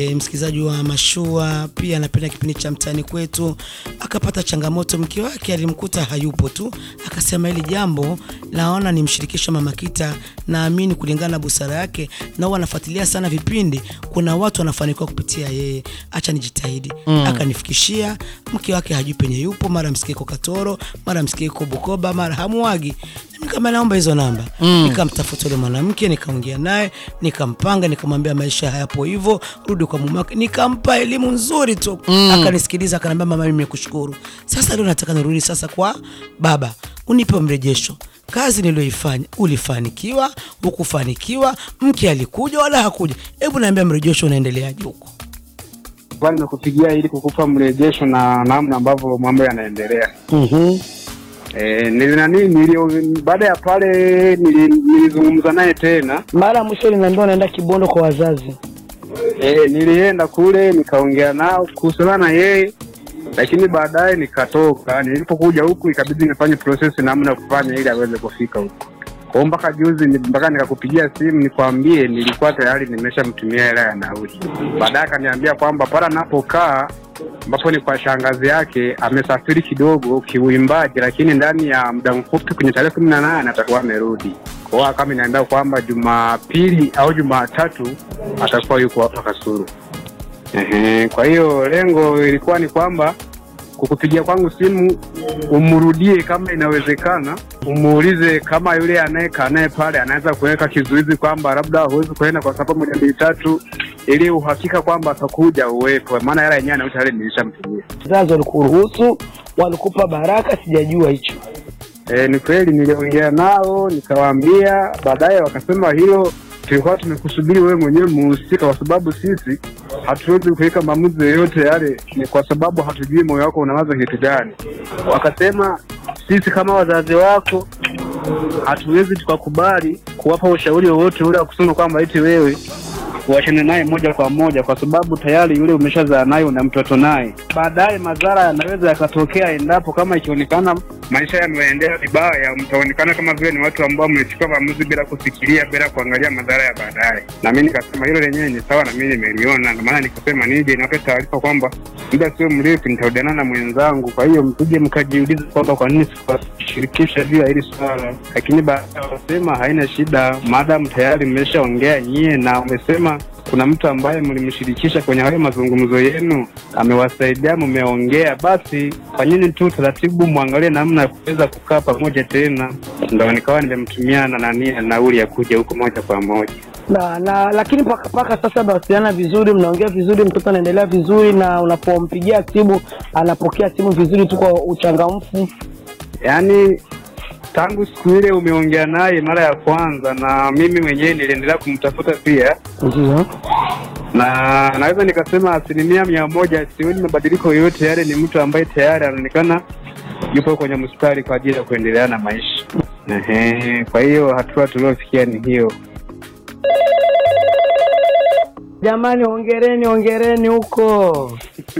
E, msikilizaji wa Mashua pia anapenda kipindi cha mtaani kwetu. Akapata changamoto, mke wake alimkuta hayupo tu, akasema hili jambo naona nimshirikishe Mama Kita, naamini kulingana na busara yake na huwa anafuatilia sana vipindi, kuna watu wanafanikiwa kupitia yeye, acha nijitahidi. Akanifikishia mke wake hajui penye yupo, mara msikie iko Katoro, mara msikie iko Bukoba, mara hamuagi kama naomba hizo namba mm. Nikamtafuta yule mwanamke nikaongea naye nikampanga, nikamwambia maisha hayapo hivyo, rudi kwa mume wake, nikampa elimu nzuri tu mm. Akanisikiliza, akaniambia mama, mimi nimekushukuru. Sasa leo nataka nirudi sasa kwa baba, unipe mrejesho kazi niliyoifanya, ulifanikiwa ukufanikiwa? Mke alikuja wala hakuja? Hebu naambia mrejesho unaendeleaje huko? Bali nakupigia ili kukupa mrejesho na namna ambavyo mambo yanaendelea. mm-hmm. Eh, nili nani nili baada ya pale nili- nilizungumza naye tena Mara ya mwisho linaambiwa naenda Kibondo kwa wazazi. eh, nilienda kule nikaongea nao kuhusiana na yeye, lakini baadaye nikatoka. Nilipokuja huku ikabidi nifanye process namna ya kufanya ili aweze kufika huku. Kwa hiyo mpaka juzi ni- mpaka nikakupigia simu nikwambie, nilikuwa tayari nimeshamtumia hela ya nauli. Baadaye akaniambia kwamba pale anapokaa ambapo ni kwa shangazi yake amesafiri kidogo kiuimbaji, lakini ndani ya muda mfupi kwenye tarehe kumi na nane atakuwa amerudi. Kwa hiyo kama inaambia kwamba Jumapili au Jumatatu atakuwa yuko hapa Kasulu. Ehe, kwa hiyo lengo ilikuwa ni kwamba kukupigia kwangu simu umrudie kama inawezekana, umuulize kama yule anayekaa naye pale anaweza kuweka kizuizi kwamba labda huwezi kuenda kwa sababu moja mbili tatu, ili uhakika kwamba atakuja uwepo, maana hela yenyewe anauta tayari nilishamtumia. Wazazi walikuruhusu, walikupa baraka, sijajua hicho. E, ni kweli niliongea nao nikawaambia, baadaye wakasema hilo tulikuwa tumekusubiri wewe mwenyewe muhusika, kwa sababu sisi hatuwezi kuweka maamuzi yoyote yale, ni kwa sababu hatujui moyo wako unawaza kitu gani. Wakasema sisi kama wazazi wako hatuwezi tukakubali kuwapa ushauri wowote ule wa kusema kwamba eti wewe uachane naye moja kwa moja, kwa sababu tayari yule umeshazaa naye una mtoto naye. Baadaye madhara yanaweza yakatokea endapo kama ikionekana maisha yameendea vibaya, mtaonekana kama vile ni watu ambao mmechukua maamuzi bila kufikiria, bila kuangalia madhara ya baadaye. Na mimi nikasema hilo lenyewe ni sawa, na mimi nimeliona, ndio maana nikasema nije niwape taarifa kwamba muda sio mrefu nitarudiana na mwenzangu. Kwa hiyo msije mkajiuliza kwamba kwa nini sikuwashirikisha juu ya hili swala, lakini baadaye wakasema haina shida, maadamu tayari mmeshaongea nyie na umesema kuna mtu ambaye mlimshirikisha kwenye hayo mazungumzo yenu, amewasaidia, mmeongea, basi fanyeni tu taratibu, mwangalie namna ya kuweza kukaa pamoja tena. Ndo nikawa nimemtumia na nani nauli ya kuja huko moja kwa moja. na na lakini paka paka sasa mnawasiliana vizuri, mnaongea vizuri, mtoto anaendelea vizuri, na unapompigia simu anapokea simu vizuri tu kwa uchangamfu. Yaani tangu siku ile umeongea naye mara ya kwanza, na mimi mwenyewe niliendelea kumtafuta pia, Ndio na naweza nikasema asilimia mia moja sioni mabadiliko yoyote yale. Ni mtu ambaye tayari anaonekana yupo kwenye mstari kwa ajili ya kuendelea na maisha. Ehe, kwa hiyo hatua tuliofikia ni hiyo. jamani, ongereni ongereni huko.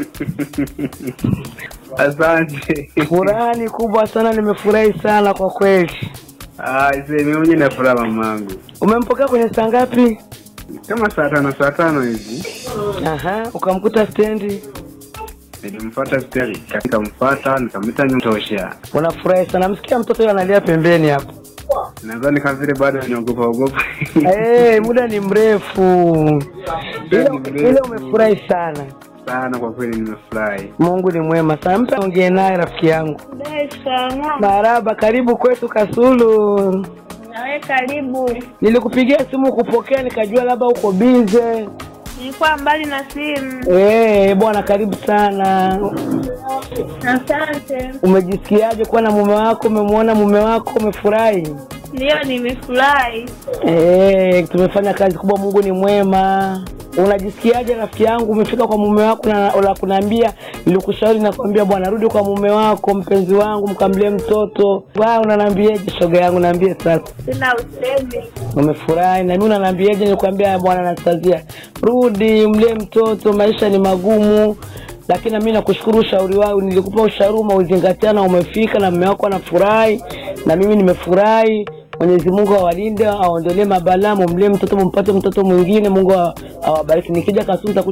Asante. Furaha ni kubwa sana, nimefurahi sana kwa kweli. Ah, mimi mwenyewe na furaha mamangu. Umempokea kwenye saa ngapi? Kama saa tano saa tano hivi Aha, ukamkuta stendi. nilimfuata steli, nikamfuata nikamwita nyotosha. Unafurahi sana, msikia mtoto yule analia pembeni hapo. Nadhani kama vile bado niogopa ogopa. Hey, muda ni mrefu ile, ile umefurahi sana. sana kwa kweli, nimefurahi. Mungu ni mwema sana. Mpe ongee naye rafiki yangu. Dar es Salaam. Maraba, karibu kwetu Kasulu. Nawe karibu. Nilikupigia simu kupokea, nikajua labda uko bize. Nilikuwa mbali na simu. Eh, bwana, karibu sana. Asante. Umejisikiaje kuwa na mume wako? Umemwona mume wako, umefurahi? Ndio, nimefurahi. Eh, tumefanya kazi kubwa. Mungu ni mwema. Unajisikiaje rafiki yangu, umefika kwa mume wako na la kuniambia, nilikushauri nakwambia, bwana rudi kwa mume wako, mpenzi wangu, mkamlie mtoto. Wa unaniambiaje shoga yangu, niambie sasa. Sina usemi. Umefurahi na mimi unaniambiaje? Nikwambia bwana Anastasia, rudi mlie mtoto, maisha ni magumu. Lakini mimi nakushukuru ushauri wao, nilikupa ushauri umeuzingatia na umefika, na mume wako anafurahi na mimi nimefurahi. Mwenyezi Mungu awalinde, aondolee mabalaa, mumlee mtoto, mumpate mtoto mwingine. Mungu awabariki. Nikija Kasulu nitakuja